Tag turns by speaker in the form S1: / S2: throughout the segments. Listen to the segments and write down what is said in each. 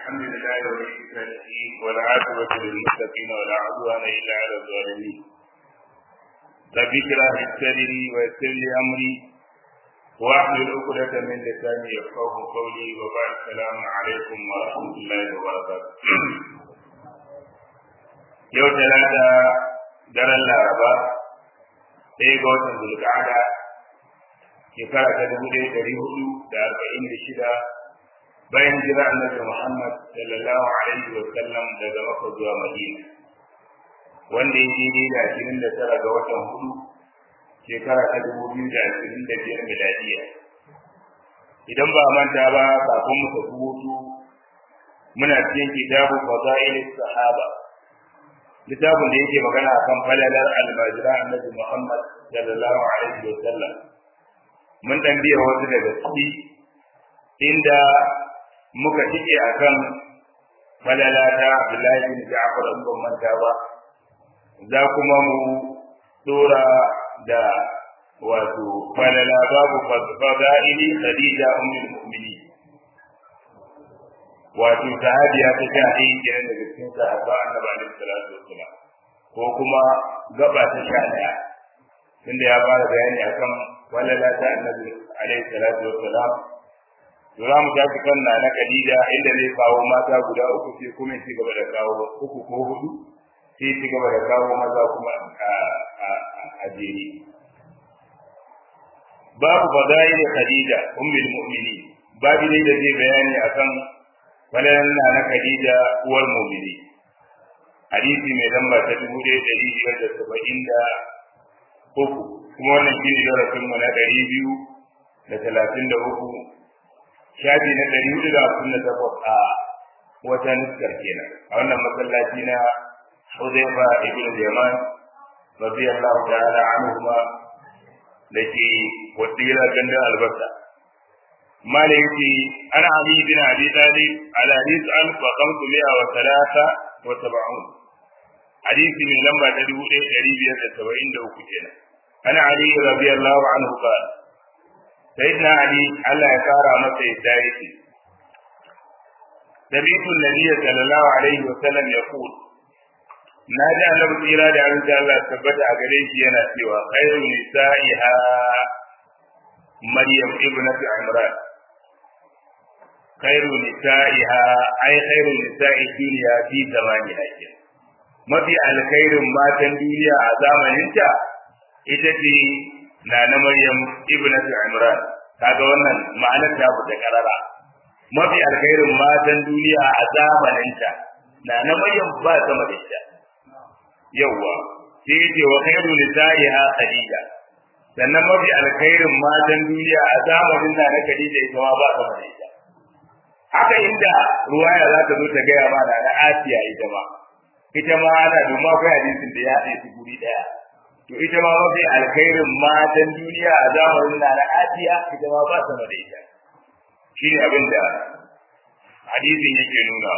S1: الحمد لله ولي الصالحين والعاقبة للمتقين ولا عدوان إلا على الظالمين رب اشرح لي صدري ويسر لي أمري واحلل عقدة من لساني يفقه قولي وبعد السلام عليكم ورحمة الله وبركاته yau talata daren laraba ɗaya ga watan zulka'ada shekara ta dubu ɗaya ɗari hudu da arba'in da shida bayan jira annabi Muhammad sallallahu alaihi wa sallam daga Makka zuwa Madina wanda ya daidai da ashirin da tara ga watan hudu shekara ta dubu biyu da ashirin da biyar miladiya idan ba manta ba kafin mu tafi hutu muna cikin kitabu fadail sahaba littafin da yake magana akan falalar almajira annabi Muhammad sallallahu alaihi wa sallam mun dan biya wasu daga ciki inda muka cike akan falala ta Abdullahi bin Ja'far in ban manta ba za kuma mu dora da wato falala babu fadaili Khadija ummul mu'minin wato sahabiya ta sha ɗaya kenan daga cikin sahaba annabi alaihi salatu wassalam ko kuma gaba ta sha ɗaya tunda ya fara bayani akan falala ta annabi alaihi salatu wassalam to za mu tafi kan na na Khadija inda zai kawo mata guda uku sai kuma ci gaba da kawo uku ko hudu sai ci gaba da kawo maza kuma a jere babu fadaili Khadija ummul mu'minin babu ne da zai bayani akan falalan na na Khadija uwar mu'mini hadisi mai lamba ta dubu ɗaya ɗari biyar da saba'in da uku kuma wannan shi ne darasinmu na ɗari biyu da talatin da uku shafi na ɗari hudu da hamsin da takwas a wata nuskar kenan a wannan masallaci na Hudayfa ibn Yaman radiyallahu ta'ala anhuma da ke wadira gandun albasa mala yake an ali bin abi talib ala hadith an fa khamsu mi'a wa thalatha wa sab'un hadisi mai lamba ta dubu ɗaya ɗari biyar da saba'in da uku kenan ana ali radiyallahu anhu qala sayyidina ali Allah ya kara masa yadda yake Nabiyu Nabiya sallallahu alaihi wa sallam ya kul Na ji annabi tsira da arziki Allah tabbata a gare shi yana cewa khairu nisa'iha Maryam ibnatu Imran khairu nisa'iha ai khairu nisa'i duniya fi zamani ake mafi alkhairin matan duniya a zamaninta ita ce na na Maryam ibnatu Imran kaga wannan ma'anar ta fita karara mafi alkhairin matan duniya a zamaninta na na Maryam ba sama da ita yawa sai yace wa khairu nisa'iha Khadija sannan mafi alkhairin matan duniya a zamanin na na Khadija ita ma ba sama da ita haka inda ruwaya za ta zo ta gaya ma na na Asiya ita ma ita ma ana domin akwai hadisin da ya haɗe su guri ɗaya to ita ma mafi alkhairin matan duniya a zamanin na na Asiya ita ma ba sama da ita shi ne abin da hadisin yake nuna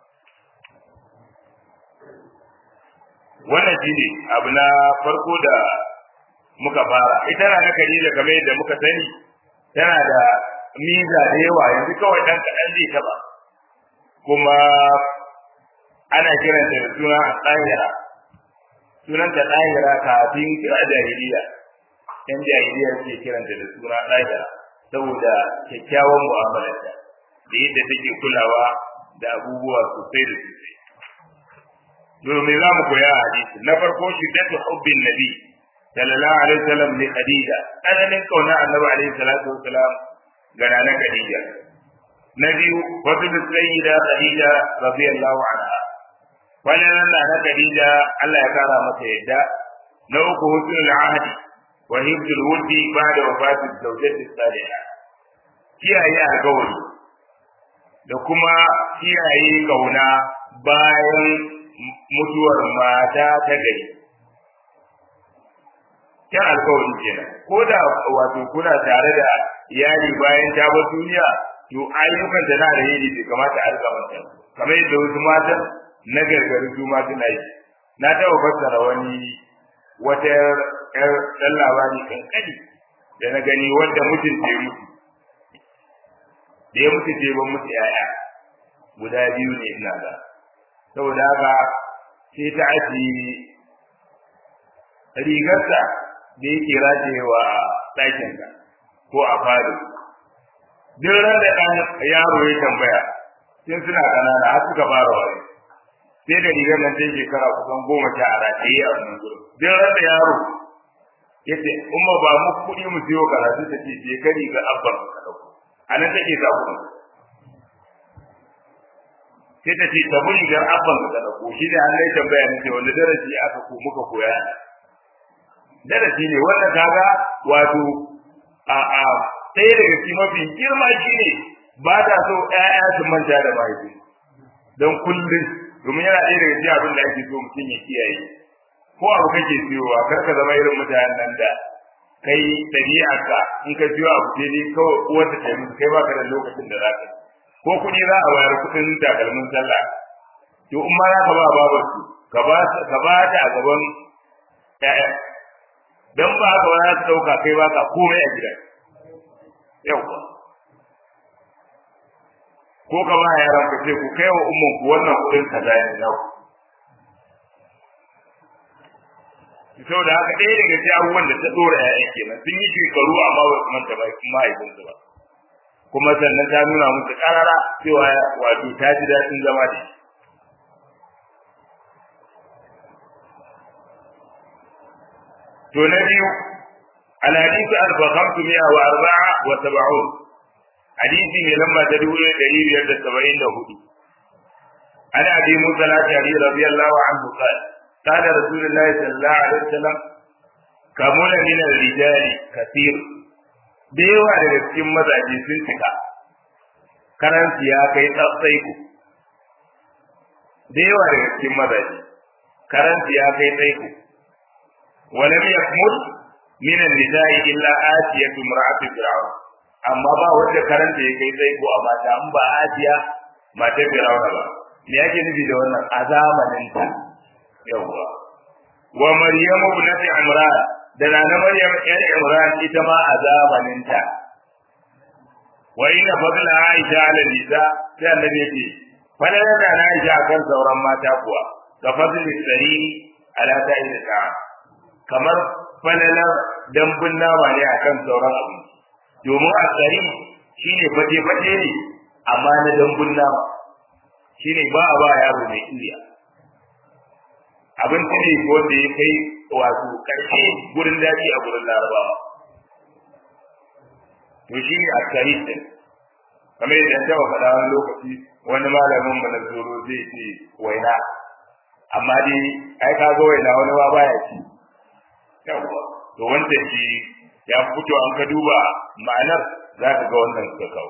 S1: wannan shi ne abu na farko da muka fara ita na Khadija kamar yadda muka sani tana da miza da yawa yanzu kawai dan kaɗan zai taɓa kuma ana kiranta da suna tsahira sunanta ɗahira kafin kira jahiliya yan jahiliya suke kiranta da suna ɗahira saboda kyakkyawan mu'amalarta da yadda take kulawa da abubuwa sosai da sosai domin za mu koya a hadisi na farko shiddatu hubbin nabi sallallahu alaihi wasallam li khadija tsananin kauna annabi alaihi salatu wasalam ga nana khadija na biyu wasu da sayyida khadija radiyallahu anha wannan na na Khadija Allah ya kara mata yadda na uku husnul ahdi wa hibdul wuddi ba'da wafati zawjati salihah kiyaye alƙawari da kuma kiyaye kauna bayan mutuwar mata ta gari kyan alƙawari kenan ko da wato kuna tare da iyali bayan ta bar duniya to ayyukan da na da yi bai kamata a riga mata kamar yadda wasu matan na gargari su ma suna yi na taɓa fassara wani wata ƴar ɗan labari kankani da na gani wanda mutum ce mutu da ya mutu ce ban mutu yaya guda biyu ne ina ga saboda haka sai ta aji rigarsa da yake rajewa a ɗakinka ko a falo duk ran da ɗan yaro ya tambaya sun suna ƙanana har suka fara wani sai da rigar nan sai shekara kusan goma sha a rataye a wannan gurin duk ran da yaro ya ce umma ba mu kuɗi mu siyo karatu ta ce je ka riga abban ka ɗauko a nan take sa kuɗin sai ta ce ta bi rigar abban ka ɗauko shi ne an lai tambaya ne ce wanda darasi aka ko muka koya darasi ne wanda kaga wato a a ɗaya daga cikin mafi girma shi ne ba ta so ƴaƴa su manta da mahaifi don kullum domin yana ɗaya daga cikin abin da ake so mutum ya kiyaye ko abu kake siyowa kar ka zama irin mutanen nan da kai ɗabi'arka in ka siyo abu sai dai kawai uwar ta kai musu kai baka da lokacin da za ka ko kuɗi za a bayar kuɗin takalmin sallah to in ma za ka ba babar su ka ba ka ba ta a gaban ƴaƴa dan ba haka ba za ta ɗauka kai baka komai a gidan yauwa ko ka ba yaran ka ce ku kai wa umman ku wannan kuɗin kaza ne na ku saboda haka ɗaya daga cikin abubuwan da ta ɗora ‘ya'yan kenan sun yi shekaru amma ba su manta ba kuma mahaifinsu ba kuma sannan ta nuna musu ƙarara cewa wato ta ji daɗin zama da shi to na biyu الحديث ألف خمسمائة وأربعة وسبعون حديث من لما تدور دليل يد السبعين له عن أبي موسى الأشعري رضي الله عنه قال قال رسول الله صلى الله عليه وسلم كمل من الرجال كثير da yawa daga cikin mazaje sun cika karansu ya kai tsatsai ku da yawa daga cikin mazaje karansu ya kai tsaiko walam yakmul min an-nisa'i illa atiyatu imra'atu fir'aun amma ba wanda karanta ya kai tsaiko a mata in ba atiya matar fir'aun ba me yake nufi da wannan a zamanin ta yawwa wa maryam ibnati imran da nana maryam ɗan imran ita ma a zamanin ta wa inna fadla aisha ala nisa sai annabi yake fadlan da aisha kan sauran mata kuwa ka fadli sari ala sa'i da kamar falalar dambun nama ne akan sauran abu domin a tsari shine fate fate ne amma na dambun nama shine ba a ba yaro mai iya abinci ne wanda ya kai wato karshe gurin daji a gurin larabawa to shi ne a tsari din kamar yadda ta wa faɗa wani lokaci wani malamin mu na zoro zai ce waina amma dai ai ka ga waina wani ba baya ci yawwa to wanda shi ya fito an ka duba ma'anar za ka ga wannan suka kawo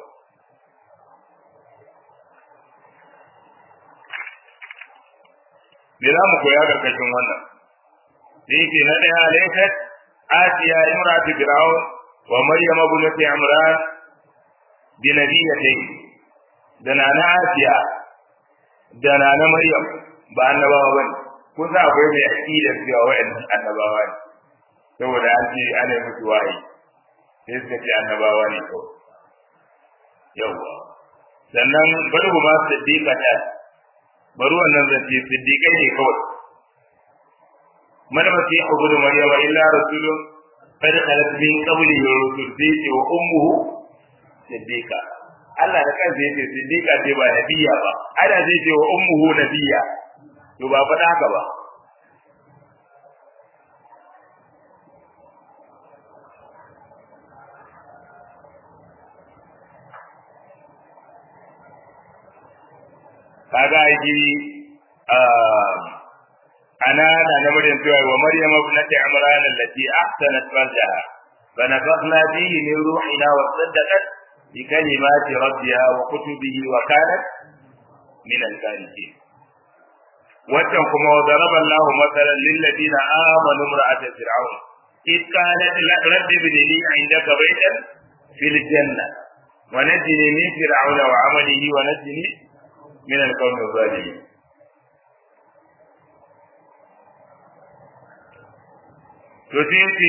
S1: me za mu koya karkashin wannan da yake na ɗaya alaikat asiya imratu fir'aun wa maryam ibnati imran bi nabiyatayn da nana asiya da nana maryam ba annabawa bane kun sa akwai mai aqida cewa wa'annan annabawa ne saboda an ce ana yi musu wahayi sai suka ce annabawa ne kawai yawwa sannan bari ma siddiqa ta bari wannan zance siddiqai ne kawai man masi abudu maryama illa rasulun qad khalat min qabli rusul sai ce wa ummuhu siddiqa Allah da kansa yace siddiqa ce ba nabiya ba ana zai ce wa ummuhu nabiya to ba faɗa haka ba kaga aiki ana na na maryam cewa wa maryam ibnati imran allati ahsanat farjaha fa nafakhna fihi min ruhina wa saddaqat bi kalimati rabbiha wa kutubihi wa kanat min al-qanitin wannan kuma wa daraba Allahu mathalan lil ladina amanu imra'at fir'aun إذ قالت رب ابن لي عندك بيتا في الجنة ونجني من فرعون وعمله ونجني من القوم الظالمين to sai ce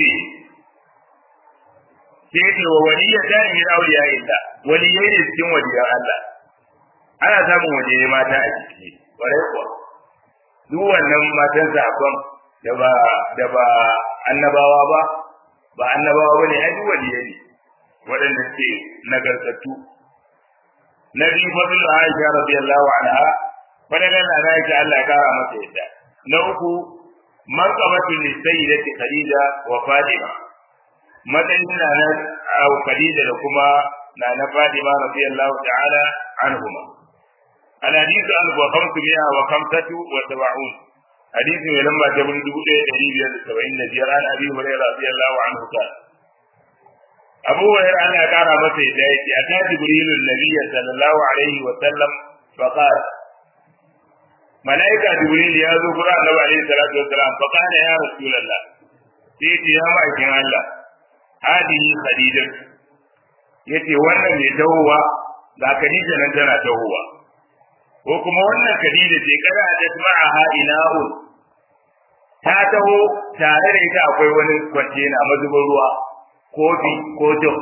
S1: sai ce wa waliya ta min awliya illa waliyai ne cikin waliyan Allah ana samun waje mata a ciki kwarai kuwa duk wannan matan sakon da ba da ba annabawa ba ba annabawa bane ai duk waliyai ne waɗanda suke nagartattu na biyu fadl Aisha radiyallahu anha fadalan na Aisha Allah ya kara masa yadda na uku marqabatu li sayyidati Khadija wa Fatima matsayin na na Khadija da kuma na na Fatima radiyallahu ta'ala anhuma الحديث ألف وخمسمائة وخمسة وسبعون حديث من لما جبل دبوء قريب سبعين جيران أبي هريرة رضي الله عنه قال أبو هريرة أنا كان مسي دايتي أتى جبريل النبي صلى الله عليه وسلم فقال ملائكة جبريل يا ذو قرآن النبي عليه الصلاة والسلام فقال يا رسول الله سيتي يا مأكين الله هذه خديجة yace wannan mai tahowa ga Khadija nan tana tahowa ko kuma wannan Khadija ce kada da ma'aha ilahun ta taho tare da ita akwai wani kwantena mazubin ruwa kofi ko jok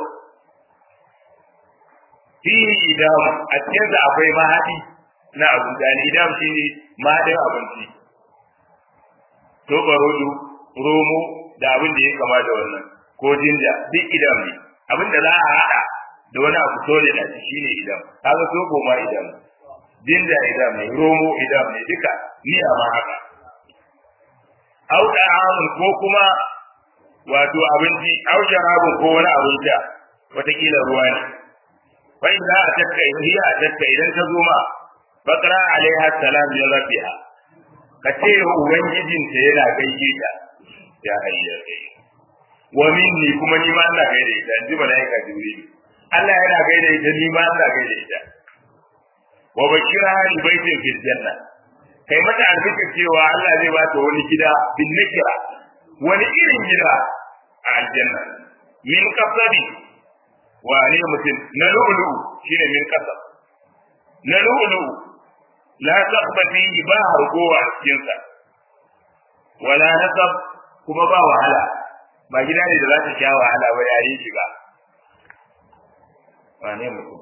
S1: fihi idam a cikin sa akwai mahadi na abu da idam shi ne mahadin abinci to barodu romo da abin da ya kama da wannan ko jinja duk idam ne abin da za a hada da wani abu sole da shi ne idam kaga soko ma idam jinja idam ne romo idam ne duka ni a ma haka au da'amun ko kuma wato abinci au jarabun ko wani abin sha watakila ruwa ne fa idza atatka hiya atatka idan ta zo ma bakra alaiha salam ya rabbiha ka ce ubangijinta yana gaishe ta ya hayyar wa minni kuma ni ma Allah gaida ita in ji malaika jibril Allah yana gaida ita ni ma Allah gaida ita wa bashira li baitin fil janna kai mata albishir cewa Allah zai bata wani gida bin nakira wani irin gida a aljanna min qasabi wa ne mutum na lu'lu shine min qasab na lu'lu la taqba fihi ba hargowa a cikin sa wala nasab kuma ba wahala ba gida ne da za ta sha wahala ba yayin shiga wane mutum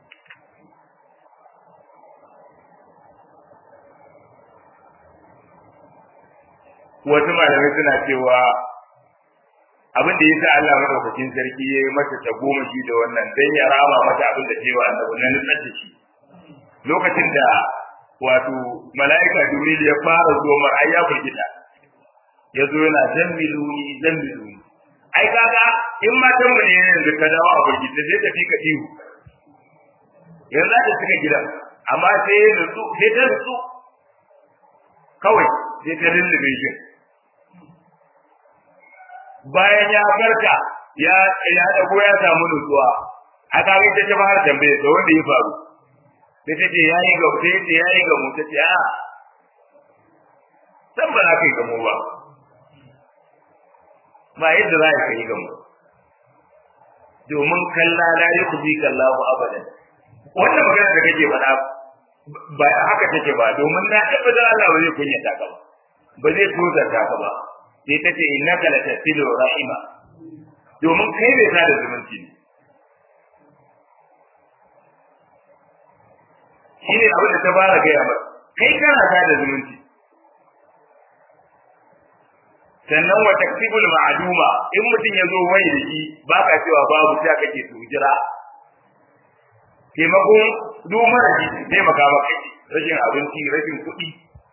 S1: wasu malamai suna cewa abin da yasa Allah madaukakin sarki ya yi mata ta goma shi da wannan dan ya rama mata abin da cewa annabi na nutsar da shi lokacin da wato mala'ika jibril ya fara zuwa mar ai ya firgita ya zo yana zammiluni zammiluni ai kaga in matan mu ne yanzu ka dawo a firgita sai tafi ka ihu yanzu da suka gidan amma sai ya nutsu sai ta nutsu kawai sai ta lullube shi bayan ya farka ya ya dago ya samu nutsuwa aka ga ta fara tambaye da wanda ya faru sai ta ce yayi ga sai ta yayi ga mu ta ce a san ba za ka yi gamo ba ba yadda za ka yi gamo domin kalla la yukhzi kallahu abadan wannan magana da kake faɗa ba haka take ba domin na tabbatar Allah ba zai kunyata ka ba ba zai tozarta ka ba sai ta ce innaka la tasilu rahima domin kai bai sa da zumunci ne shi ne abin da ta fara gaya ba kai kana sa da zumunci sannan wa taksibul ma'duma in mutum ya zo wai da shi ba ka cewa babu sai kake to jira taimakon duk mara shi taimaka maka rashin abinci rashin kuɗi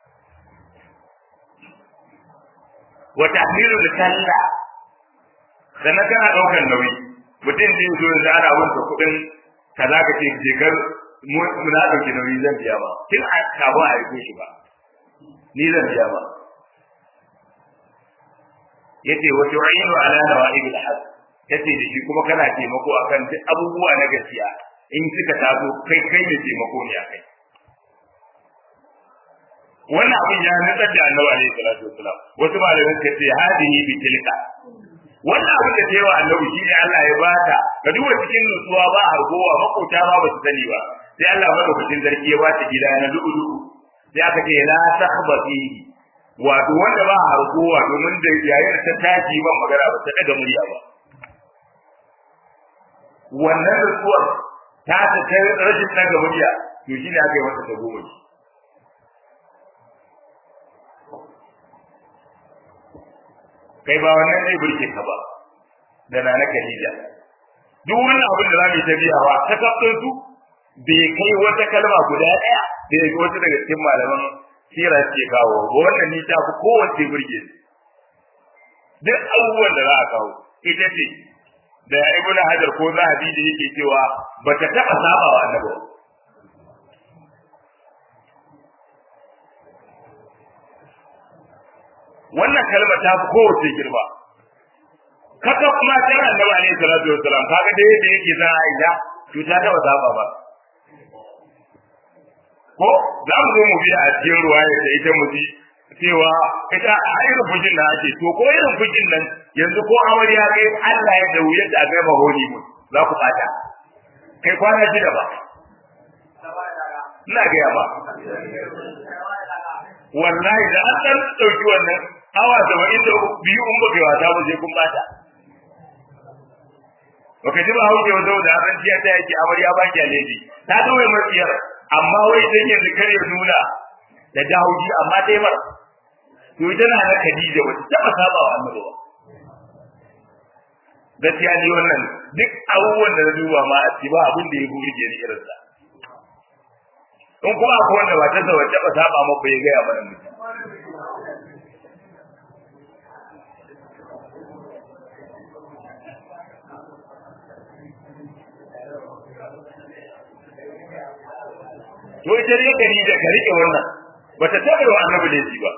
S1: wa tahmilu da talla sannan kana daukar nauyi mutum zai zo da ana wanda kuɗin kaza ka ce je gar muna dauke nauyi zan biya ba kin a kaba a yi shi ba ni zan biya ba yace wa tu'inu ala nawa'ib al-haq yace da shi kuma kana taimako akan duk abubuwa na gaskiya in suka taso kai kai ne taimako ne akai wannan abin ya nutsar da annabi alaihi salatu wasalam wasu malamai suka ce hadihi bi tilka wannan abin da tayi wa annabi shine Allah ya bata ga duwa cikin nutsuwa ba hargowa makota ba ba su sani ba sai Allah madaukakin zargi ya bata gida na dubu dubu sai aka ce la takhba fihi wato wanda ba hargowa domin da yayin ta tashi ban magana ba ta daga murya ba wannan nutsuwar ta ta rashin daga murya to shi ne aka yi masa goma shi kai ba wannan zai burke ka ba da na Khadija duk wannan abin da za mu yi ta biyawa ta kafin su bai kai wata kalma guda ɗaya da ya wata daga cikin malaman sira ke kawo ba wannan ni ta fi kowace burge duk abubuwan da za a kawo ita ce da ibnu hajar ko zahabi da yake cewa ba ta taɓa saba wa annabi wannan kalma ta fi kowace girma kaka kuma sai annabi alaihi salatu wassalam kaga da yadda yake za a ida to ta taba saba ba ko za mu zo mu bi a cikin ruwaya da ita mu ji cewa ita a irin fujin da ake to ko irin fujin nan yanzu ko amarya kai Allah ya da wuyar da kai mahoni mu za ku bata kai kwana shida ba ina ga ba wallahi da an dan dauki wannan awa saba'in da biyu in baka wata ba sai kun bata baka ji ba hauke wa da an ciya ta yake amarya ba ki aleji ta zo mai matsiyar amma wai dan yanzu kare nuna da jahauji amma dai mar to ita na na Khadija wata taba saba wa annabi ba gaskiya ni wannan duk abubuwan da na duba ma a ba abin da ya burge ni irin sa in kuma akwai wanda ba ta zawa taba saba maka ya gaya mana mutum to ita ne gari da ka rike wannan bata taɓa wa annabi da ba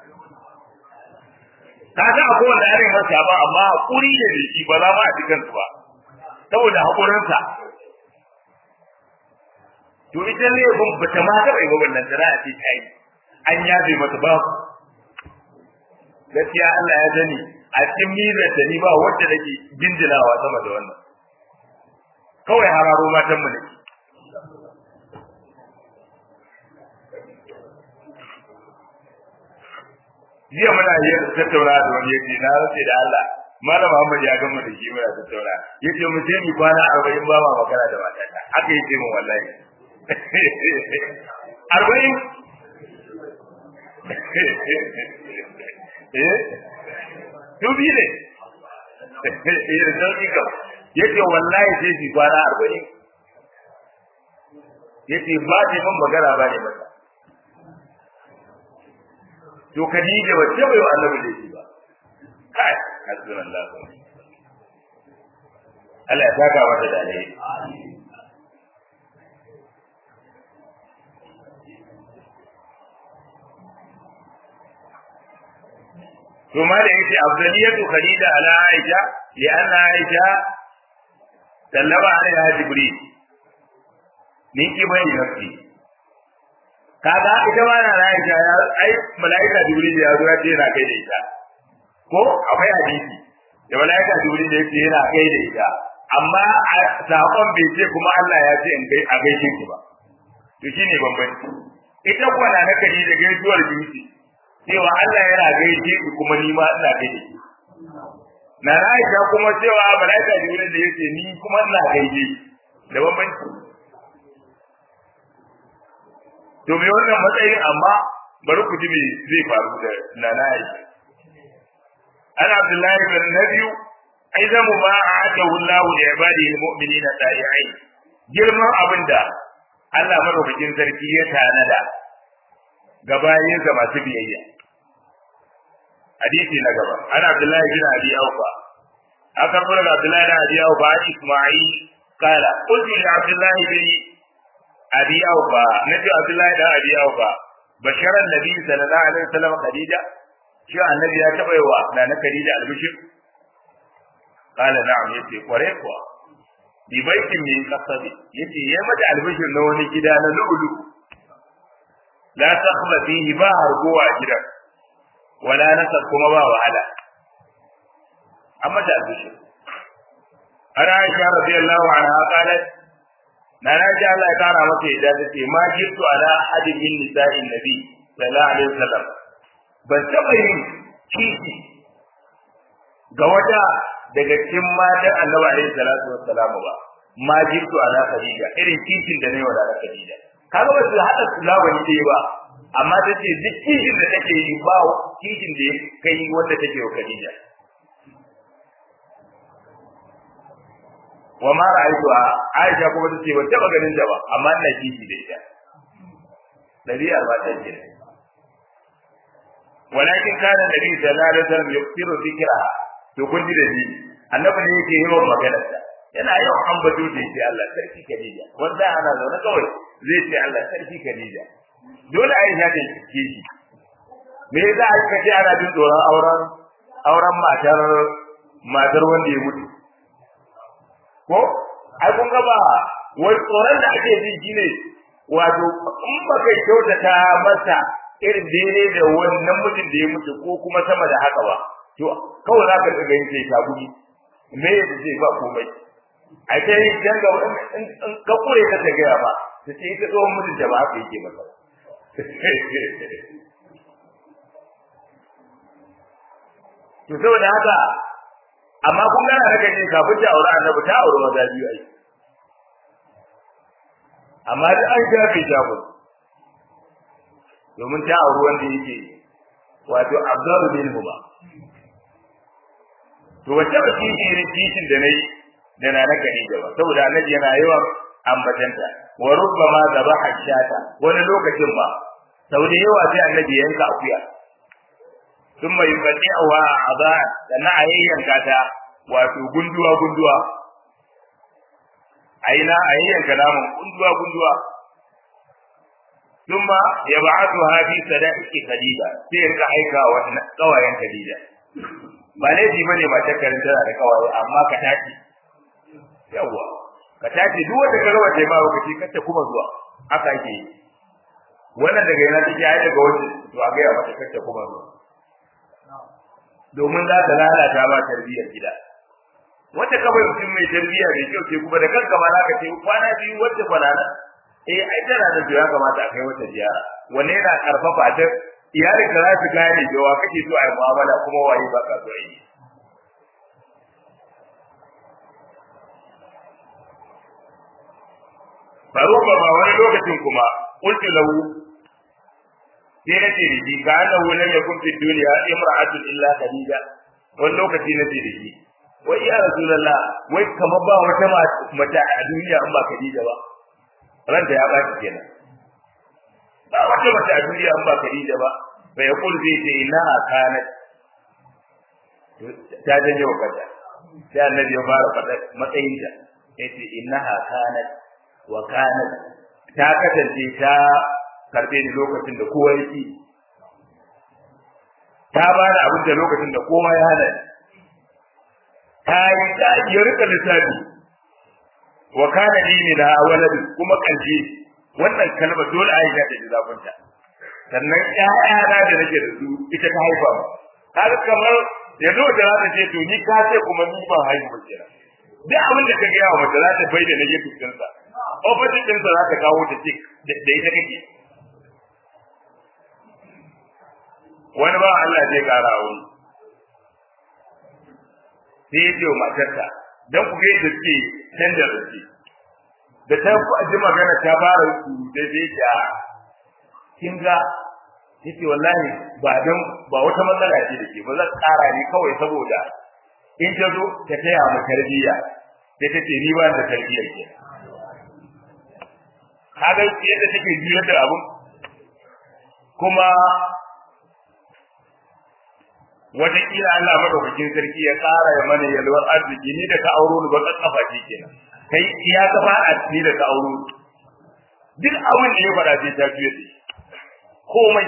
S1: ka ga akwai wanda are masa ba amma hakuri da shi ba za ma a cikin su ba saboda hakurinsa to ita ne ban bata ma taɓa yi ba wannan tana a ce ta yi an yafe mata ba gaskiya Allah ya sani a cikin mizar da ni ba wacce nake jinjinawa sama da wannan kawai hararo matan mu nake jiya muna yi tattauna da wani yace na race da Allah malam Muhammad ya gama da shi muna tattauna yace mu je mu kwana 40 ba ma magana da matata haka yace mu wallahi 40 eh dubi ne eh da sauki ka yace wallahi sai shi kwana 40 yace ba ne mun magana ba ne mata to Khadija ba ce bai wa Annabi da shi ba kai hasbunallah Allah ya saka mata da alheri to ma da yake afdaliyatu Khadija ala Aisha li anna Aisha sallama alaiha Jibril ni ki bai nafsi kaga ita ma na Aisha ya ai malaika Jibril ya zo ya ce yana kai da ita ko akwai hadisi da malaika Jibril ya ce yana kai da ita amma sakon bai ce kuma Allah ya ce in kai a gaishe ki ba to shine bambanci ita kuwa na na kadi da gaisuwar jinsi cewa Allah yana gaishe ki kuma ni ma ina gaishe ki na Aisha kuma cewa malaika Jibril da yace ni kuma ina gaishe da bambanci to me wannan matsayin amma bari ku ji me zai faru da nana Aisha ana Abdullahi bin Nabiyu aizamu ma a'adahu Allah li ibadihi almu'minina ta'i'in girman abinda Allah madaukakin sarki ya tanada ga bayinsa masu biyayya hadisi na gaba ana Abdullahi bin Abi Aufa aka fara da Abdullahi bin Abi Aufa Isma'il kala qultu li Abdullahi bin abi aufa nabi abdullahi da abi aufa basharan nabi sallallahu alaihi wasallam khadija shi annabi ya taba yi wa na khadija albishir qala na'am yace kware kuwa bi baitin min qasabi yace ya mata albishir na wani gida na lu'lu la takhla fihi ba harguwa gidan wala nasab kuma ba wahala amma da albishir ana aisha radiyallahu anha qalat na na ji Allah ya kara masa yadda ta ce ma jirtu ala hadin min nisa'in nabi sallallahu alaihi wasallam ban taba yin kishi ga wata daga cikin matan annabi alaihi salatu wassalam ba ma jirtu ala khadija irin kishin da ne wa da khadija kaga ba su haɗa zamani ɗaya ba amma ta ce duk kishin da take yi ba kishin da ya kai wanda take wa Khadija wa ma ra'aytuha Aisha kuma ta ce ban taɓa ganin ta ba amma ina kishi da ita ɗabi'ar ba ta ce walakin kana nabi sallallahu alaihi wasallam yuksiru dhikraha to kun ji da ni annabi ne yake yawan maganar ta yana yawan ambato da shi Allah sarki Khadija wanda ana zaune kawai zai ce Allah sarki Khadija dole Aisha ta ce shi me yasa aka ce ana jin tsoron auren auren matar matar wanda ya mutu ko ai kun ga ba wai tsoron da ake ji shine wato in ba kai kyautata masa irin daidai da wannan mutum da ya mutu ko kuma sama da haka ba to kawai za ka ga yin sai ta gudu me ya ce ba komai ai sai dan ga in ka kure ka ta gaya ba ta ce ita tsohon mutum da ba haka yake masa to saboda haka amma kun gana da kai kafin ta aure annabi ta aure maza biyu ai amma da an shafe shafu domin ta auri wanda yake wato Abdul bin Huba to wace ba shi irin titin da nayi da na naka ne ba saboda annabi yana yawan ambatanta wa rubbama zabaha shata wani lokacin ba sau da yawa sai annabi yanka akuya sun mai fadi a wa a ba da na a yayyanka ta wato gunduwa gunduwa a yi na a yayyanka namun gunduwa gunduwa ثم يبعثها في صدائق خديجة sai ka aika wa kawayen Khadija ba laifi bane ba ta karin tana da kawaye amma ka tashi yawa ka tashi duk wanda ka rawa ma ba kace kace kuma zuwa haka yake yi wannan daga yana take ai daga waje to a ga ya mata kace kuma zuwa domin za ta lalata ba tarbiyyar gida wanda ka bai mutum mai tarbiyya mai kyau ce kuma da kanka ma za ka ce kwana biyu wacce kwana nan eh ai tana da ya kamata a kai wata ziyara wanne yana karfafa ta iyalin ka za su gane cewa kake so a yi mu'amala kuma waye ba ka so yi faruwa ba wani lokacin kuma qultu lahu sai na ce da shi ka annahu lam yakun fi dunya imra'atun illa khadija wani lokaci na ce da shi wai ya rasulullah wai kamar ba wata mace a duniya in ba khadija ba ranta ya baki kenan ba wata mace a duniya in ba Khadija ba bai ya kul zai ce inna kanat ta janye wa kanta sai annabi ya fara faɗa matsayin ta yace innaha kanat wa kanat ta kasance ta karbe ni lokacin da kowa yake ta ba da abin da lokacin da kowa ya hana ta yi ta ya rika lissafi wa kana li min walad kuma kalbi wannan kalma dole Aisha ta ji zafinta sannan ƴaƴana da nake da su ita ta haifa mu har kamar yanzu da za ta ce to ni ka ce kuma ni ban haihu ba kenan duk abin da ka ga yawa mace za ta bai da nake cikin sa opposite din sa za ta kawo ta ce da ita kake wani ba Allah zai kara wani sai ya ce wa matarsa dan ku ga yadda suke canza rance da ta ji magana ta fara da zai ta kin ga yace wallahi ba dan ba wata matsala ce da ke ba zan tsara ni kawai saboda in ta zo ta taya mu tarbiyya sai ta ce ni ba da tarbiyyar ke kaga yadda take juyar da abun kuma wataƙila Allah madaukakin sarki ya ƙara ya mana yalwar arziki ni da ka auro ni ba kafa ce kenan kai ya ka fada ni da ka auro duk abin da ya fada sai ta fiye da komai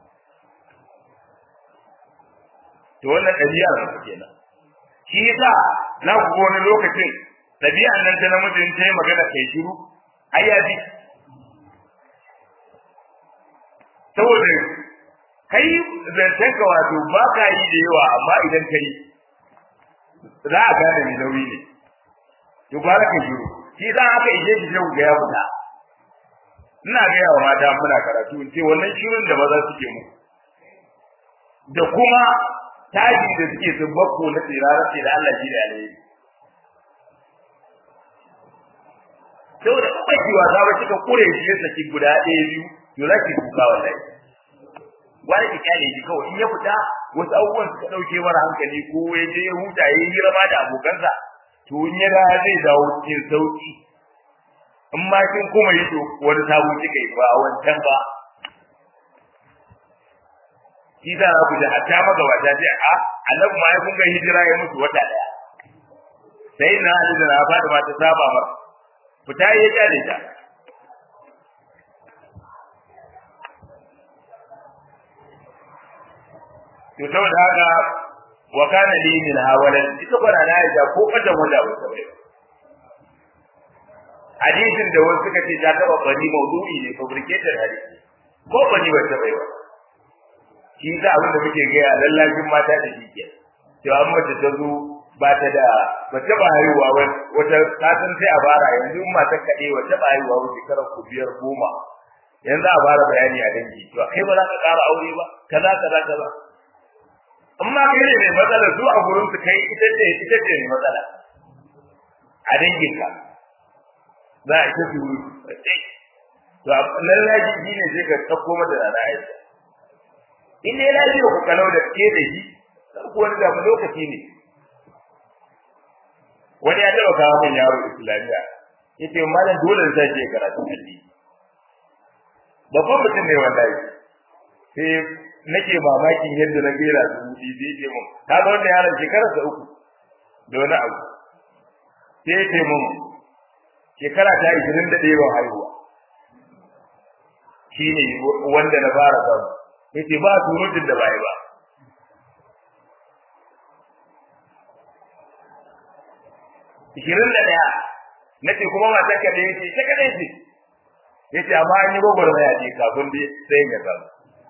S1: to wannan ɗabi'ar sa kenan shi yasa na ku ga wani lokacin ɗabi'ar nan ta namijin ta yi magana kai shiru ai ya bi saboda kai zancen ka wato ba ka yi da yawa amma idan ka yi za a gane mai nauyi ne to ba ka shiru shi za aka ije shi sai ga ya fita ina ga yawa mata muna karatu in ce wannan shirin da maza suke mu da kuma taji da suke su bakko na tsirara ce da Allah shi da alheri saboda in baki wasa ba kika kure shi ya saki guda ɗaya biyu to za ki kuka wallahi wani ki kyale shi kawai in ya fita wasu abubuwan suka ɗauke mara hankali ko ya je ya huta ya yi rama da abokansa to in ya da zai dawo cikin sauki in ma kin kuma yi to wani sabo kika yi ba wancan ba shi za ku da hatta magabata ce a annabi ma ya kun ga hijira ya mutu wata daya sai na ali da na fada ma ta saba mar fita ya kyale ta to saboda haka wa kana li min hawalan ita kwana na ya ko kadan wanda ba sai hadisin da wasu suka ce ta taba bani maudu'i ne fabricated hadisi ko bani ba ta bai ba shi za abin da muke gaya lallashin mata da shi ke to an mace ta zo ba ta da ba ta ba haihuwa wata kasan sai a bara yanzu mata kaɗe wa ta ba haihuwa wa shekarar ku biyar goma yanzu a fara bayani a dangi to kai ba za ka ƙara aure ba kaza kaza kaza amma kai ne mai matsala su a gurin su kai ita ce ita ce mai matsala a dangin ka za a ita su to lallashi shi ne sai ka ɗauko mata da ra'ayi in dai lafiya ku kalau da ke da shi ku wani da lokaci ne wani ya taba kawo min yaro islamiya yace malam dole ne sai karatu addini babban mutum ne wallahi sai nake mamakin yadda na gera su mudi sai ce mun ka ga wannan yaron shekarar sa uku da wani abu sai ce mun shekara ta 21 ban haihuwa shine wanda na fara samu yace ba surutun da bai ba ishirin da ɗaya na ce kuma matar ka da yace ta kadai ce yace amma an yi gwagwar maya ce kafin dai sai ya samu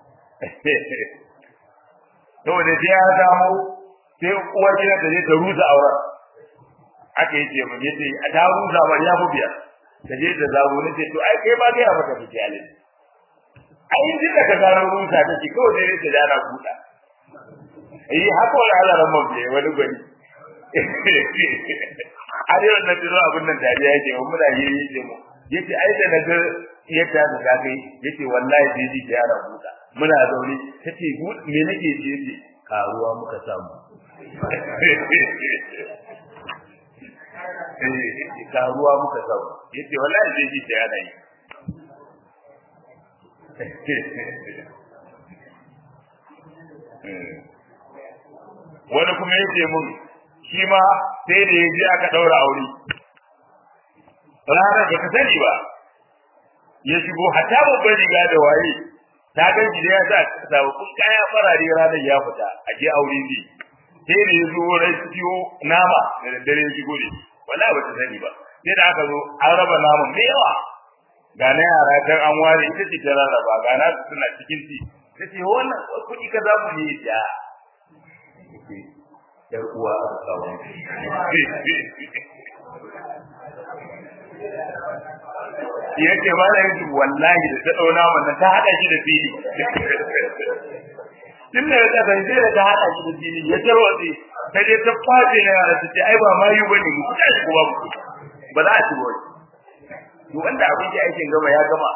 S1: saboda sai ya samu sai uwar gida ta je ta rusa auren aka yi ce mun yace a ta rusa ba ya fi biyar ta je ta zago ne ce to ai kai ba kai a maka fice alin ai duk da ka gano rusa ta ce kawai dai ta dana buɗa eh haka wani halaran man bai wani gwani har yau na tuno abin nan dariya yake mun muna yi yi mu yace ai da na ga yadda da ka kai yace wallahi sai ji yara buɗa muna zaune tace me nake ji yace karuwa muka samu eh karuwa muka samu yace wallahi sai ji yara yi wani kuma yace mun shi ma sai da yaji aka daura aure ranar ba ka sani ba ya shigo hatta babban riga da waye ta ga shi da ya sa sababbin kaya farare ranar ya fita a je aure ne sai da ya zo rai ciwo nama da daddare ya shigo ne wallahi ba ta sani ba sai da aka zo an raba naman mai yawa ga na yara kan an ware ita ce ta rarraba ga na suna cikin ci ta ce wannan kuɗi ka za mu yi da yar uwa a kawo ya ce ba da yanzu wallahi da ta ɗauna wannan ta haɗa shi da fili tun da ya san sai da ta haɗa shi da fili ya tarwatse ta je ta kwace na yara ta ce ai ba mayu ba ne mu kuɗa shi kuma mu ba za a ci wani to wanda abin da aikin gama ya gama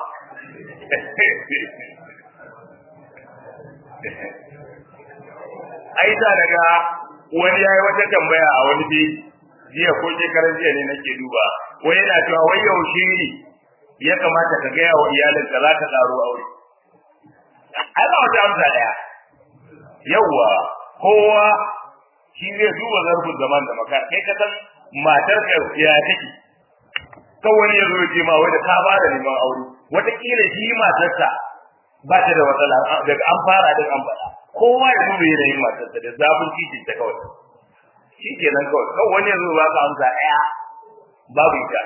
S1: ai da daga wani yayi wata tambaya a wani bi jiya ko shekaran jiya ne nake duba wani yana cewa wai yaushe ne ya kamata ka gaya wa iyalinka za ka tsaro aure ai ba wata amsa daya yawwa kowa shi zai duba zarfin zaman da maka kai ka san matar ka ya take kan wani ya zo ya ce ma wai da ka fara neman aure wataƙila shi matarsa ba ta da matsala daga an fara daga an faɗa kowa ya duba yanayin matarsa da zafin titi ta kawai shi kenan kawai kan wani ya zo ba ka amsa ɗaya babu ita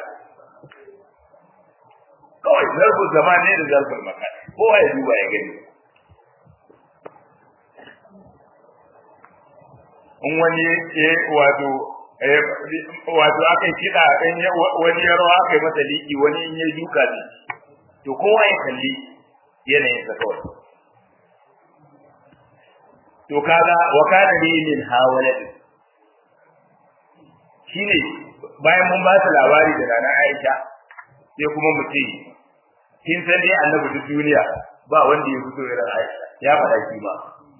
S1: kawai zarfin zama ne da zarfin maka kowa ya duba ya gani in wani ya wato wato aka kiɗa in wani ya rawa aka yi masa liƙi wani in ya duka ne to kowa ya kalli yanayin sa kawai to kaga wa kana li min hawalad shine bayan mun ba ta labari da rana Aisha sai kuma mu ce kin san dai annabi duk duniya ba wanda ya fito irin Aisha ya faɗa shi ba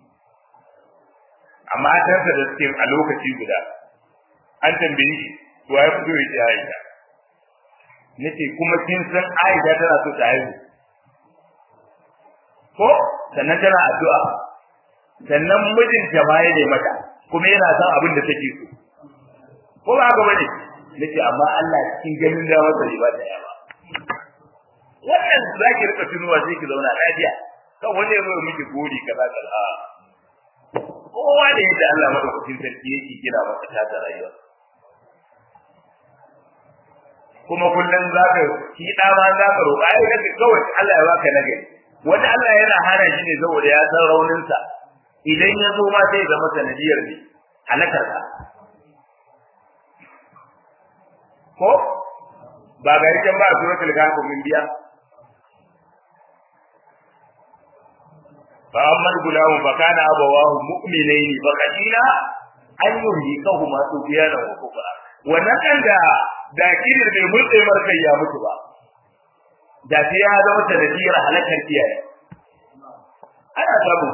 S1: amma tansa da suke a lokaci guda an tambaye shi to ya fito ya ce Aisha nace kuma kin san Aisha tana so ta haihu ko sannan tana addu'a sannan mijinta ma ya mata kuma yana son abin da take so ko ba haka bane nace amma Allah cikin ganin da masa ba ta yawa wannan zaki rika tunuwa sai ki zauna lafiya kan wani ya zo miki gori kaza kaza kowa da yadda Allah madaukakin sarki yake kira masa ta ta rayuwa kuma kullum zaka ki da ma zaka roƙa ai kake kawai Allah ya baka nagari wani Allah yana hana shi ne saboda ya san rauninsa idan ya zo ma sai zama sanadiyar ne halakar ka ko ba ga rikin ba suratul kahf min biya fa amma gulam fa kana abawahu mu'minaini fa qadina an yuhlikahuma tubyana wa kufra wannan kan da da kirir bai murtse markai ya mutu ba da sai ya zama sanadiyar halakar iyaye ana samu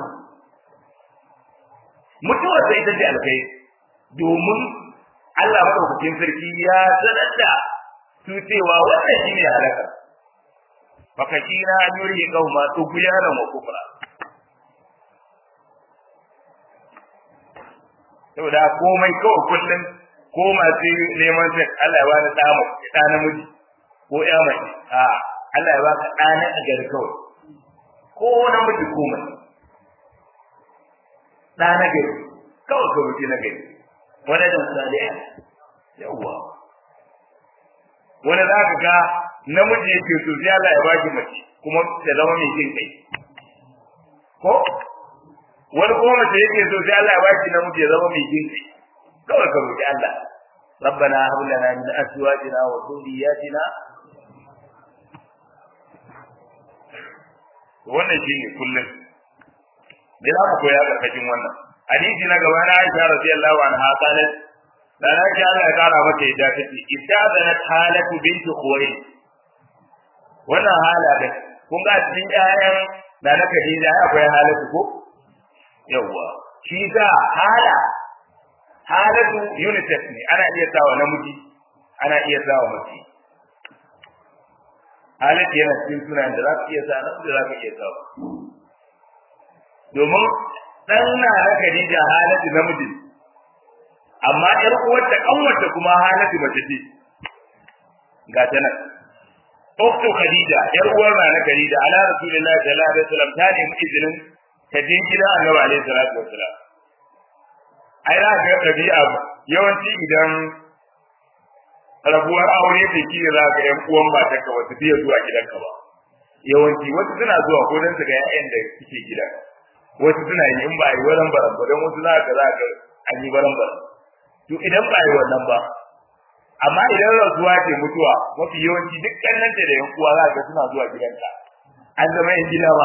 S1: mutuwar sai ita ce alkai domin Allah madaukakin sarki ya sanar da su cewa wannan shine halaka fakashina an yuri qauma tughyana wa kufra saboda komai kawai kullum ko masu neman sai Allah ya bani da mu da namiji ko ya mace a Allah ya baka da na gari kawai ko namiji ko mace da na gari kawai ka wuce na gari wani da saliha yawa wani za ka ga namiji yake so sai Allah ya baki mace kuma ta zama mai jin kai ko wani kuma mace yake so sai Allah ya baki namiji ya zama mai jin kai kawai ka roki Allah ربنا هب لنا من ازواجنا وذرياتنا wannan shine kullum da za mu koya karkashin wannan hadisi na gaba na Aisha radiyallahu anha qalat da na ji Allah ya kara mata yadda take istadanat halatu bint khuwaylid wannan hala da kun ga cikin ƴaƴan da na Khadija akwai halatu ko yawa shi da hala halatu unisex ne ana iya sawa namiji ana iya sawa mace halatu yana cikin sunan da za ka iya sa namiji za ka iya sawa domin dan na na Khadija halatu namiji amma ƴar uwarta kanwarta kuma halatu mace ce ga ta nan Uktu Khadija ƴar uwar na Khadija ala Rasulullahi sallallahu alaihi wasallam ta nemi izinin ta je gidan Annabi alaihi salatu wasallam ai za ka ga ɗabi'a yawanci idan rabuwar aure ta ki za ka ƴan uwan mata ka wasu fiye zuwa gidanka ba yawanci wasu suna zuwa ko don su ga ƴaƴan da suke gida wasu suna yi in ba a yi waran baran ba don wasu za ka za ka an yi waran baran to idan ba a yi wannan ba amma idan rasuwa ce mutuwa mafi yawanci duk ƙannanta da ƴan uwa za ka suna zuwa gidanka an zama ƴan gida ba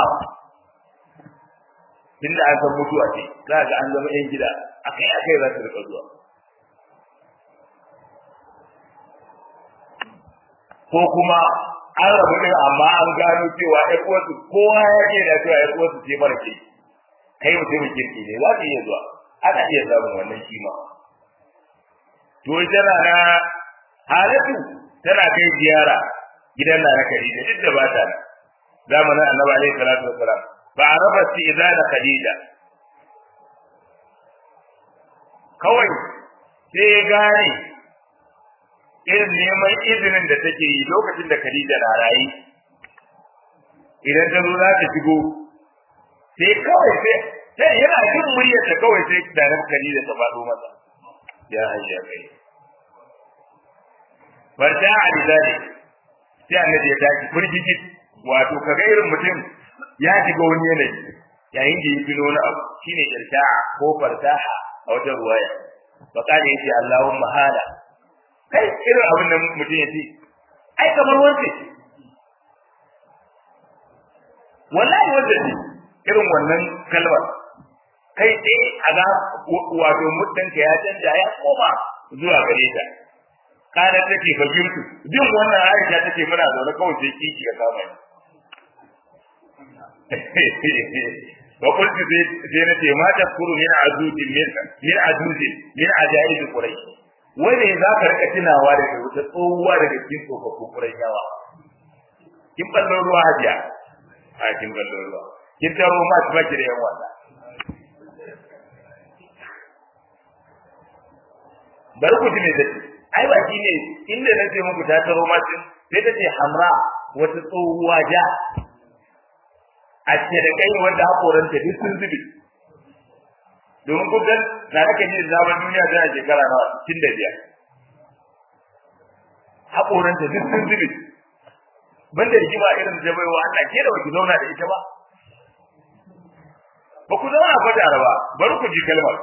S1: tunda an san mutuwa ce za ga an zama ƴan gida akai akai za su rika zuwa ko kuma an rabu din amma an gano cewa ƴan uwarsu kowa ya ke da cewa ƴan uwarsu ce mara kirki kai mutumin kirki ne za ka iya zuwa ana iya samun wannan shi ma to tana na halatu tana kai ziyara gidan na Khadija duk da ba ta nan zamanin Annabi alaihi salatu wassalam fa arafa istizana Khadija kawai sai ya gane irin neman izinin da take yi lokacin da Khadija na rayi idan ta zo za ta shigo sai kawai sai sai yana jin muryar ta kawai sai da nan Khadija ta faɗo masa ya hayya kai barta ali zali sai annabi ya tashi furgiji wato kaga irin mutum ya shiga wani yanayi yayin da ya fino wani abu shine irta'a ko fartaha a wata ruwaya fa kana yace Allahumma hala kai irin abin da mutum yace ai kamar wanda wallahi wanda ne irin wannan kalmar kai sai a ga wato mutanka ya canja ya koma zuwa gare ta kana take fahimtu jin wannan Aisha take muna zaune kawai sai kiki ya kama ni wa qultu sai na ce ma tafkuru min azujin min min azujin min ajaib quraish wai za ka rika tunawa da wata tsohuwa daga cikin tsofaffin qurayshawa kin ballo ruwa hajiya a kin ballo ruwa kin taro ma su baki da yan wasa bari ku ji me take ai ba shi ne inda na ce muku ta taro ma sai ta ce hamra wata tsohuwa ja a ce da kai wanda hakoranta duk sun zube domin kudan na nake ji zaman duniya tana shekara nawa tun da biyar hakoranta duk sun zube banda rigima irin da baiwa Allah ke da baki zauna da ita ba ba ku zauna ba da ba bari ku ji kalmar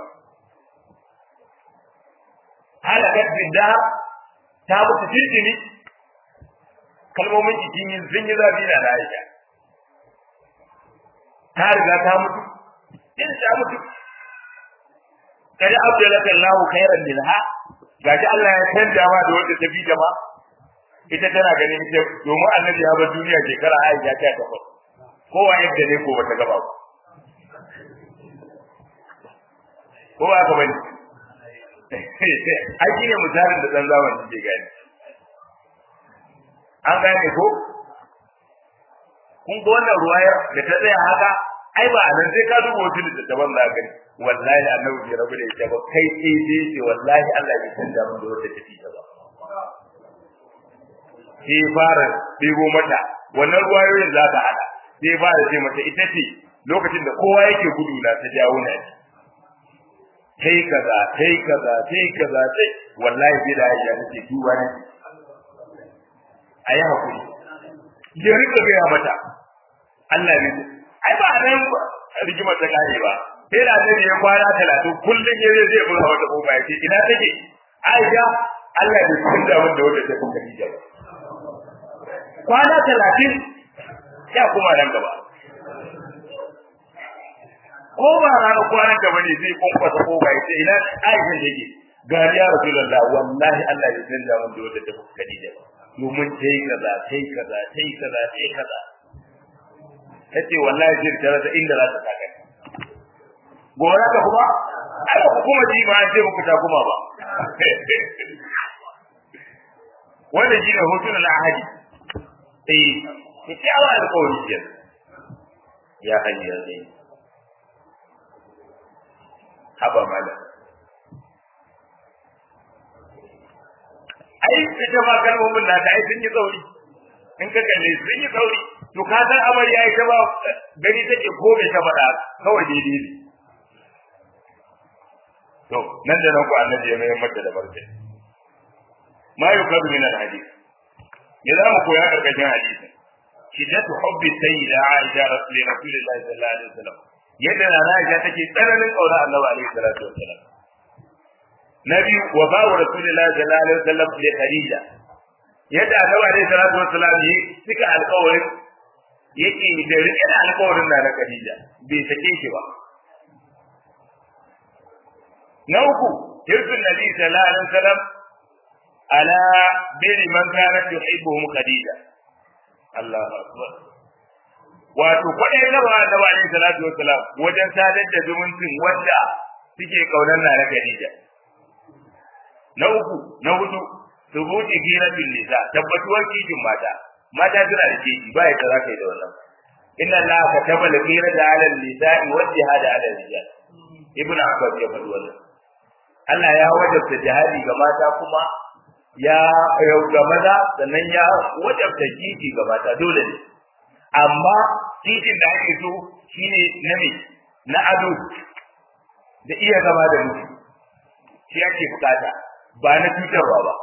S1: halakat bidda ta mutu tintini kalmomin jikin yin sun yi zafi na Aisha ta riga ta mutu din ta mutu kada abdalaka Allah khairan minha gaji Allah ya canja ma da wanda ta bi jama ita tana ganin ita domin annabi ya bar duniya shekara Aisha ta takwas kowa yadda ne ko bata gaba ba ko ba ka bane ai shine misalin da dan zamani ke gani an gane ko kun ga wannan ruwayar da ta tsaya haka ai ba nan sai ka duba wasu littattafan za gani wallahi annabi bai rabu da ita ba kai sai dai ce wallahi Allah bai canja mun da wata tafi ta ba sai fara ɗebo mata wannan ruwayoyin za ta hada sai fara ce mata ita ce lokacin da kowa yake gudu na ta jawo na ji kai kaza kai kaza kai kaza sai wallahi bai da aisha nake duba ne ayi hakuri ya rika gaya mata Allah ne ai ba nan rigimar ta kare ba sai da zai ya kwana talatin kullum ya zai zai bura wata kofa ya ce ina take Aisha Allah bai kun da wanda wanda ta kuka Khadija ba kwana talatin ya kuma nan gaba ko ba ranar kwanan gaba ne zai kwankwasa kofa ya ce ina Aisha da yake gari ya Rasulullah wallahi Allah bai kun da wanda wanda ta kuka Khadija ba domin tai kaza tai kaza tai kaza tai kaza tace wallahi jin ta rasa inda za ta saka gora ka kuma ala kuma ji ma an ce muku ta kuma ba wanda ji ne hotun al-ahadi eh ki awa da kawai ji ya hayya ya zai haba mala ai ita ma kalmomin na ta ai sun yi tsauri in ka kalle sun yi tsauri to ka san amarya ita ba gani take ko me ta faɗa kawai daidai ne to nan da nan ku annabi ya mai mata da barke ma yukadu min alhadith ya za mu koya karkashin hadisin shiddatu hubbi sayyida aisha rasulillahi sallallahu alaihi wasallam yadda na aisha take tsananin kaura annabi alaihi salatu wasallam nabi wa ba'u rasulillahi sallallahu alaihi wasallam li khadija yadda annabi alaihi salatu wasallam yi suka alƙawarin yake da rike da alƙawarin da na khadija bai sake shi ba na uku hirfin nabi sallallahu alaihi wasallam ala biri man kana tuhibbuhum khadija Allahu akbar wato kwadai na ba da alaihi salatu wasalam wajen sadar da zumuncin wanda suke kaunar na na khadija na uku na hudu subuti giratin nisa tabbatuwar kijin mata mata suna da kiji ba ya za ka yi da wannan inna allaha kataba al-ghira ala an-nisa'i wa jihad ala rijal ibnu abbas ya faɗi wannan Allah ya wajabta jihadi ga mata kuma ya ga maza sannan ya wajabta jiki ga mata dole ne amma titin da ake so shine na me na ado da iya zama da mutum shi ake bukata ba na cutarwa ba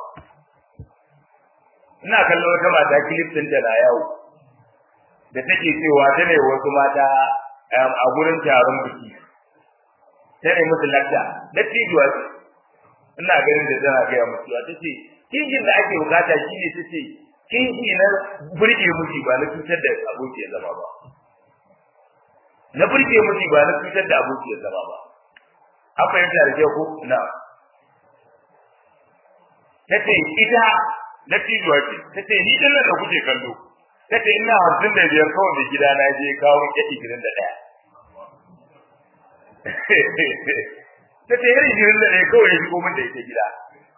S1: ina kallon wata mata kilif din da na yawo da take cewa ta ne wasu mata a gurin taron biki ta ne musu lakta da tijuwa ce ina ganin da tana gaya musu ta ce kinjin da ake bukata shi ne ta ce kinji na burge miji ba na cutar da abokiyar zama ba na burge miji ba na cutar da abokiyar zama ba an fahimta da kyau ko na tace ita na tijuwa ce tace ni din nan da kuke kallo tace ina hamsin da biyar kawai da gida na je kawo ke ishirin da ɗaya tace yar ishirin da ɗaya kawai ya shigo min da ita gida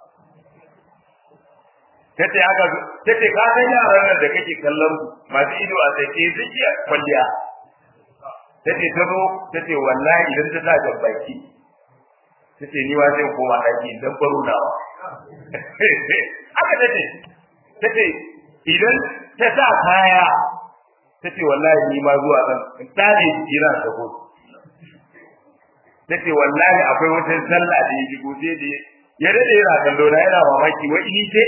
S1: tace haka tace ka san yaran nan da kake kallon masu ido a sai ke zuciya kwalliya tace ta zo tace wallahi idan ta sa jabbaki tace ni wa sai koma daki dan baro nawa haka tace tace idan ta sa kaya tace wallahi ni ma zuwa zan in tare jira ta ko tace wallahi akwai wata sallah da ya shigo sai da ya dade yana kallo na yana mamaki wai ni ce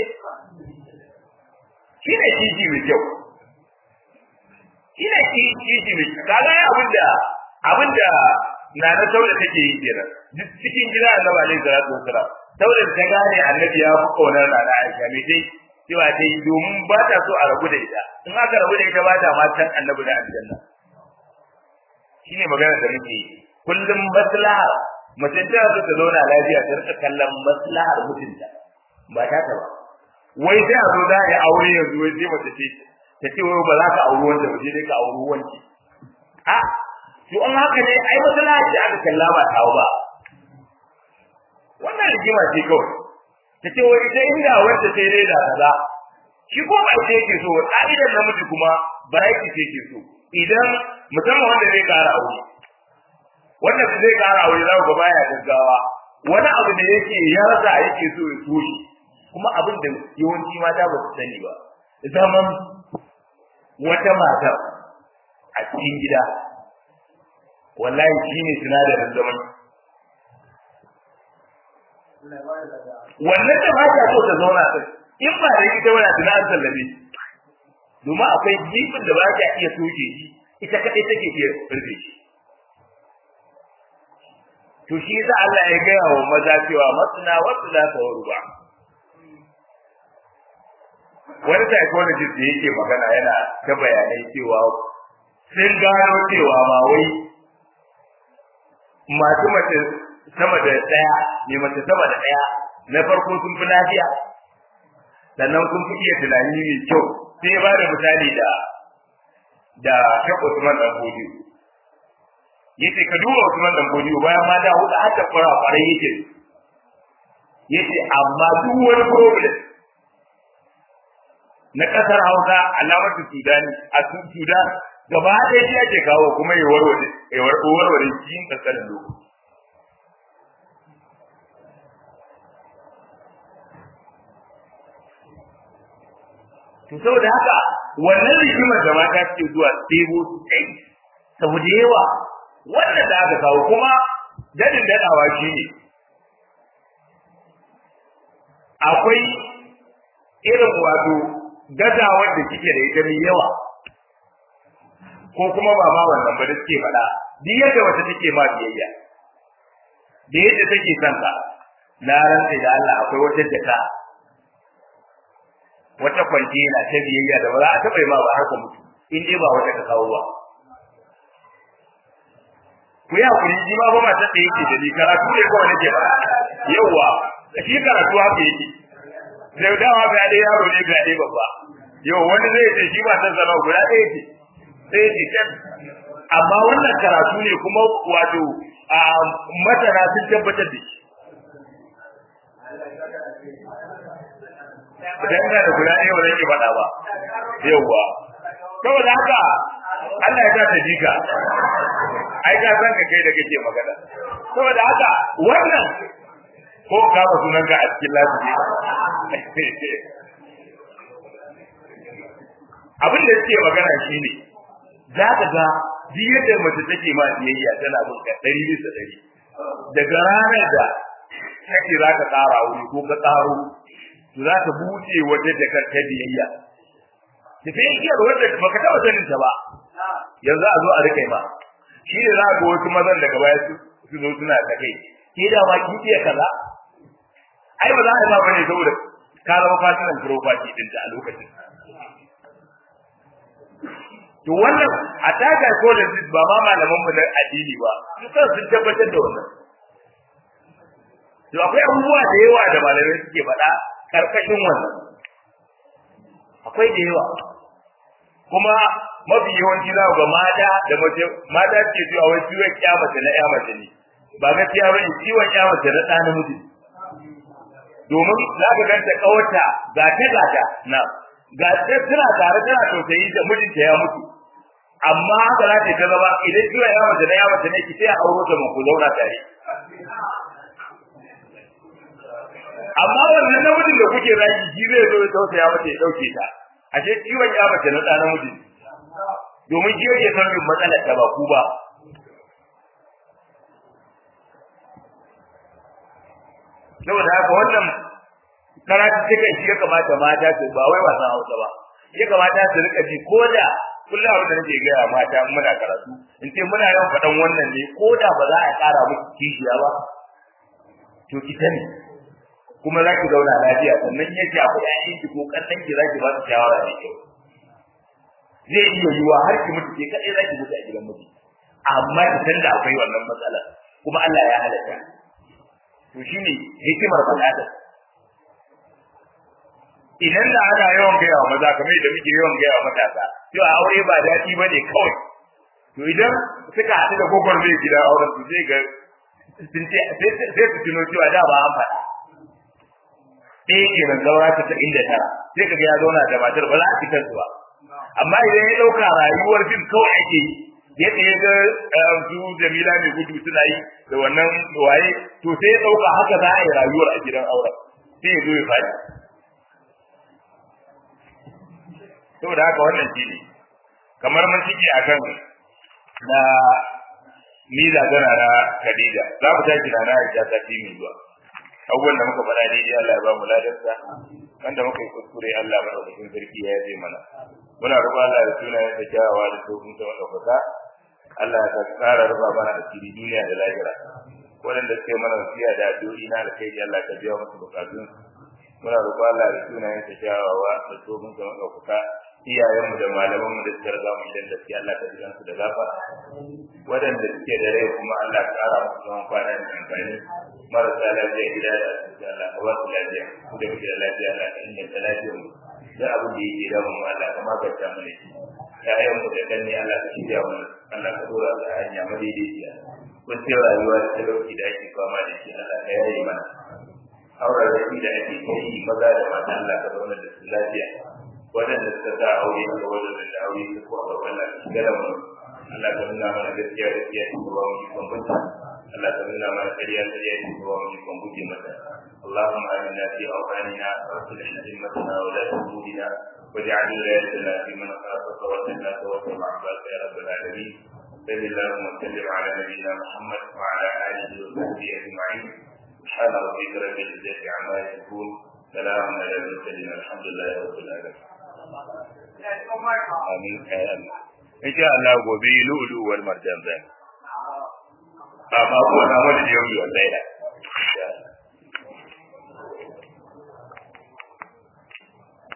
S1: shi ne kiji mai kyau shi ne kiji mai kyau kaga abinda abinda na na sauda take yi kenan duk cikin gida annabi alaihi salatu wassalam sauda ta gane annabi ya fi kaunar na Aisha me dai cewa dai domin ba ta so a rabu da ita in aka rabu da ita ba ta ma san annabi da aljanna shine magana da muke kullum maslaha mace ta so ta zauna lafiya ta rika kallon maslahar mutunta ba ta ta ba wai sai a zo za a yi aure yanzu wai sai mace ce ta ce wai ba za ka auri wanda ba sai dai ka auri wanki a to an haka ne ai maslaha ce aka kalla ba tawo ba wannan rigima ce kawai ta ce wai ita inda wanda sai dai da kaza shi ko ba ita yake so ka'idar namiji kuma ba yake ce yake so idan musamman wanda zai kara aure wanda zai kara aure za ku ga baya gaggawa wani abu da yake ya rasa yake so ya so shi kuma abin da yawanci mata ba su sani ba zaman wata mata a cikin gida wallahi shi ne sinadarin zaman wannan da ba ta so ta zauna sai in ba da ita wani tuna an sallabe domin akwai jifin da ba ta iya soke shi ita kadai take iya rufe shi to shi yasa Allah ya gaya wa maza cewa masna wasu la ta ba wani psychologist da yake magana yana ta bayanai cewa sun gano cewa ma wai masu mace sama da ɗaya ne mace sama da ɗaya na farko sun fi lafiya sannan sun fi iya tunani mai kyau sai ya bada misali da da Sheikh Usman dan Bodiyo yace ka duba Usman dan Bodiyo bayan ma da hudu har da fara fara yake yace amma duk wani problem na kasar Hausa alamatu Sudani a Sudan gaba ɗaya shi ake kawo kuma ya warware ya warware cikin kankanin lokaci to saboda haka wannan rigimar da mata suke zuwa ɗebo su kai saboda yawa wannan da aka kawo kuma dadin dadawa shi ne akwai irin wato gazawar da kike da ita mai yawa ko kuma ba ma wannan ba da suke faɗa duk yadda wata take ma biyayya da yadda take son ka na rantsa da Allah akwai wata jaka wata kwantena ta biyayya da ba za a taɓa yi ma ba har ka mutu in dai ba wata ka kawo ba ku yi hakuri shi ma ba matar da yake da ni karatu ne kawai nake ba yauwa shi karatu haka yake da dama ga dai yaro ne ga dai babba yau wani zai ce shi ba san zama guda ɗaya ce sai ce kan amma wannan karatu ne kuma wato a masana sun tabbatar da shi idan ina da guda ɗaya ba zan ki faɗa ba yauwa saboda haka Allah ya sa ta jika ai ka san ka kai da kake magana saboda haka wannan ko ka ba sunan ka a cikin lafiya abin da suke magana shine za ka ga duk yadda mace take ma biyayya tana bin ka ɗari bisa ɗari daga ranar da kake za ka ƙara wuri ko ka ƙaro to za ka buɗe wata jakar ta biyayya tafiya igiyar wanda baka taɓa sanin ta ba yanzu a zo a rike ma shi ne za ga wasu mazan daga baya su zo suna ta kai ke da ma kin iya kaza ai ba za a yi ba bane saboda ka zama fasinan property din ta a lokacin to wannan a taka psychologist ba ma malaman mu na addini ba su kan sun tabbatar da wannan to akwai abubuwa da yawa da malamai suke faɗa karkashin wannan akwai da yawa kuma mafi yawanci za ga mata da mace mata ce cewa wai ciwon kyamata na kyamata ne ba gaskiya bane ciwon kyamata na ɗa namiji domin za ka ganta kawarta ga ta gata na ga ta tana tare tana tausayi da mijinta ya mutu amma haka za ta ta zama idan ciwon kyamata na kyamata ne ki sai a auro ta mu ku zauna tare amma wannan namijin da kuke zaki shi zai zo ya tausaya mata ya dauke ta ashe ciwon kyamata na ɗa namiji domin shi yake son yin matsalar ta ba ku ba saboda haka wannan karatu cikin shi ya kamata mata su ba wai wasan hausa ba ya kamata su rika ji ko da kullum abin da nake gaya mata muna karatu in ce muna yawan faɗan wannan ne ko da ba za a ƙara muku kishiya ba to ki sani kuma za ki zauna lafiya sannan ya ce abu ƴaƴan ki ko ƙannan ki za ki ba su shawara mai kyau zai iya yiwa har ki mutu ke kaɗai za ki mutu a gidan miji amma ki san da akwai wannan matsalar kuma Allah ya halatta to shine hikimar faɗaɗa idan da ana yawan gaya wa maza kamar da muke yawan gaya wa matasa cewa aure ba daɗi ba ne kawai to idan suka haɗu da gwagwar zai gida auren su zai ga sun ce sai su tuno cewa da ba an faɗa ɗaya ke nan zaura ta inda tara sai ka ga ya zauna da matar ba za a fitar su ba amma idan ya ɗauka rayuwar fim kawai ake yi yadda ya ga su jamila mai gudu suna yi da wannan waye to sai ya ɗauka haka za a yi rayuwar a gidan auren sai ya zo ya faɗi saboda haka wannan shi ne kamar mun cike akan na miza tana na Khadija za mu tashi na Aisha ta fi mai zuwa abubuwan da muka faɗa daidai Allah ya ba mu ladarsa wanda muka yi kuskure Allah madaukakin sarki ya yaje mana muna roƙon Allah da sunayen da kyawawa da tsohon ta madaukaka Allah ya tsara rufa mana asiri duniya da lahira waɗanda suke mana wasiya da addu'o'i na alkhairi Allah ka biya musu bukatun muna roƙon Allah da sunayen ta kyawawa da tsohon ta madaukaka iyayenmu da malamanmu da suka riga mu idan da suke Allah ka jiran su da gafara waɗanda suke da rai kuma Allah ka ƙara musu zaman kwana da amfani marasa lafiya gida da asibiti Allah ka ba su lafiya ku da muke da lafiya Allah ka inganta lafiyar mu da abin da yake da mu Allah ka magance mu shi ƴaƴan mu da danne Allah ka shirya mu Allah ka dora da hanya madaidaiciya kun ce rayuwa da talauci da ake fama da shi Allah ka yaye mana auren rafi da ake yi maza da mata Allah ka zauna da su lafiya waɗanda suka sa aure a ga waɗanda da aure su ko a gaban Allah ka shiga da mu Allah ka nuna mana gaskiya gaskiya ta ba mu ikon bunta Allah ka nuna mana ƙarya ƙarya ta ba mu ikon guje mata اللهم آمنا في أوطاننا وأصلح أئمتنا ولاة أمورنا واجعل ولايتنا في من خافك واتقاك واتبع عبادك يا رب العالمين صل اللهم وسلم على نبينا محمد وعلى آله وصحبه أجمعين سبحان ربك رب العزة عما يصفون سلام على المرسلين الحمد لله رب العالمين amin kayan insha Allah gobe lu'lu wal marjan zan amma ko na wani yau yau